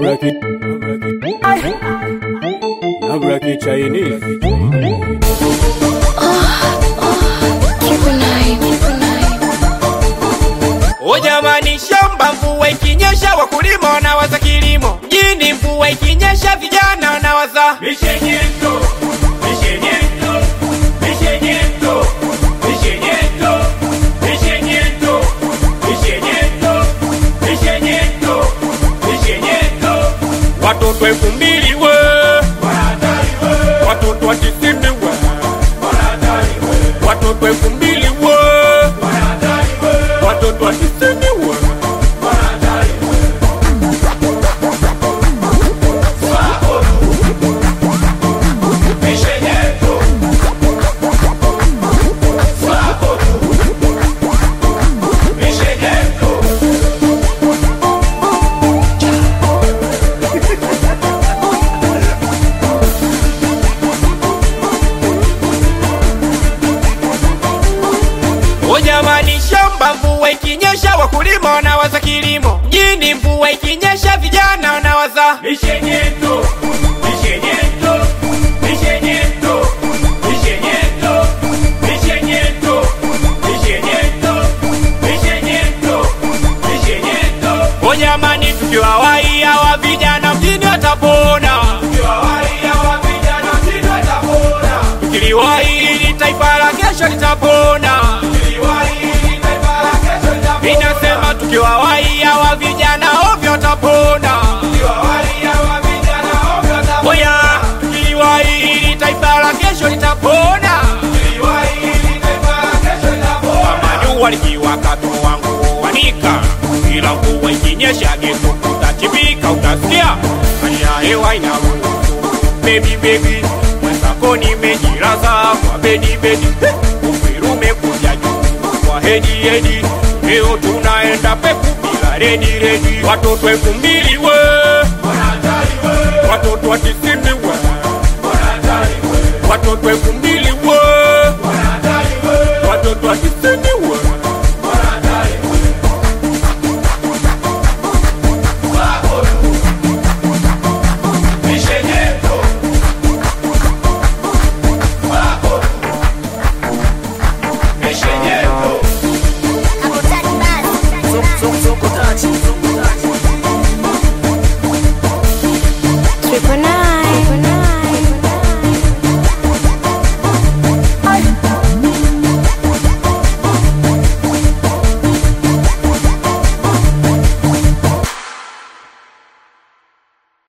break it. Now break it Chinese. O jamani, shamba mvua ikinyesha, wakulima wanawaza kilimo. Mjini mvua ikinyesha, vijana wanawaza watoto elfu mbili we watoto wa tisini we watoto elfu mbili we watoto wa tisini we O jamani, shamba mvua ikinyesha, wakulima wanawaza kilimo. Mjini mvua ikinyesha, vijana wanawaza O jamani, tukiwawai hawa vijana mjini watapona, tukiliwai ili taifa la kesho litapona. Inasema tukiwawai hawa vijana ovyo watapona. Oya, tukiliwai ili taifa la kesho litapona. Kama jua likiwaka tu wangu wanika, ila mvua ikinyesha geto utachipika, utasikia hali ya hewa inaruhusu. Baby baby, mwenzako nimejilaza kwa bedi bedi, uperu umekuja juu kwa hedi hedi, leo tunaenda peku bila redi redi, watoto elfu mbili we, watoto wa tisini we, watoto elfu mbili we, watoto wa tisini we. Triple nine.